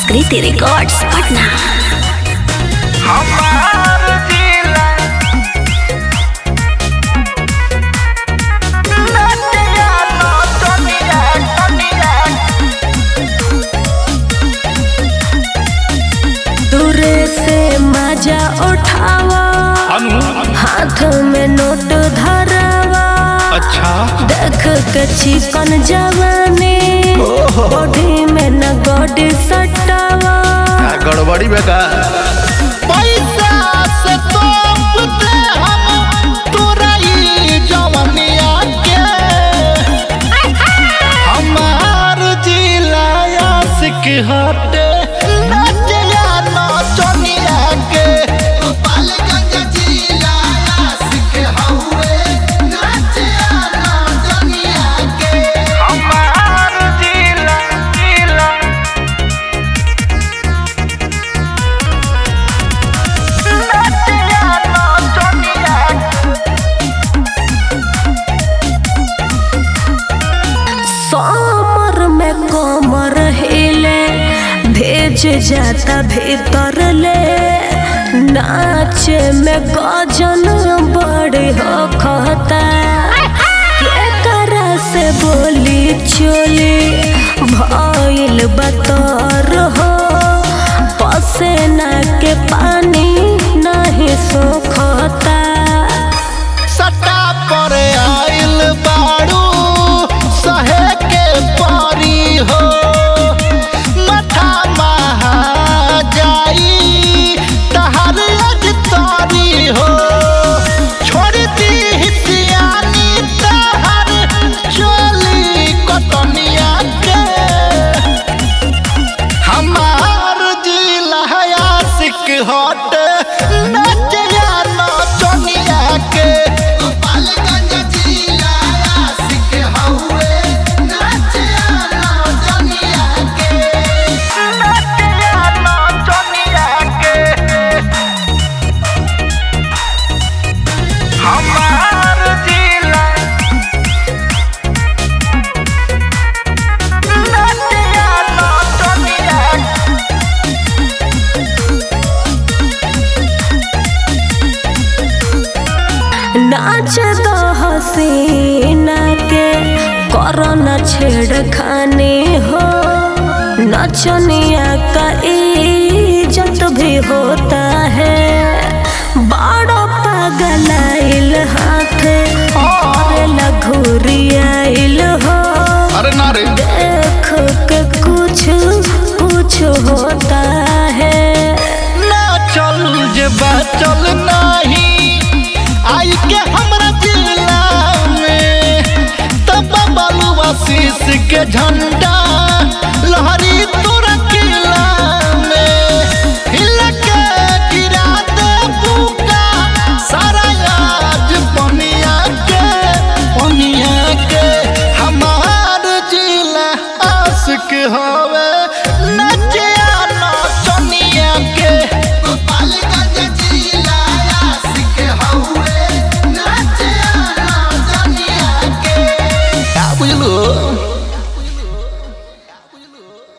संस्कृति रिकॉर्ड्स पटना हमार जिला नदिया नौतनिया तनिया दूरे से मजा उठावा हाथ में नोट धरावा अच्छा देख के चिकन जवानी बॉडी में न गोडी सटावा क्या गड़बड़ी में का पैसा से तोपते हम तोरा ई जवनिया के हमार जिला आशिक हटे नदिया नौतनिया के गोपालगंज जिला आशिक हउए नदिया नौतनिया के हमार जिला जिला नदिया नौतनिया समर में कमर हिले भेज जाता भीतर ले नाच में गजन बड़ी हो खता के करा से बोली चोली भइल बतर हो पसेना के पानी नहीं सोखता सट्टा पर आइल बारू सहे के पारी हो मथा महा जाई तहर अज तारी हो छोड़ दी हिसियानी तहर चोली कतनिया के हमार जिला आशिक हट नचिया नचनिया के गोपालगंज जिला आशिक हउए नचिया नचनिया के नचिया नचनिया के हमार जिला नचिया नचनिया नाच दो हसीना के करना छेड़खानी हो नचनिया का इज्जत भी होता है बड़ो पगलाइल हाथ और लघुरियाइल हो अरे ना रे देख के कुछ कुछ होता है ना चल जे चल नाही आई के हमरा जिला में तब बलुआ शीश के झंडा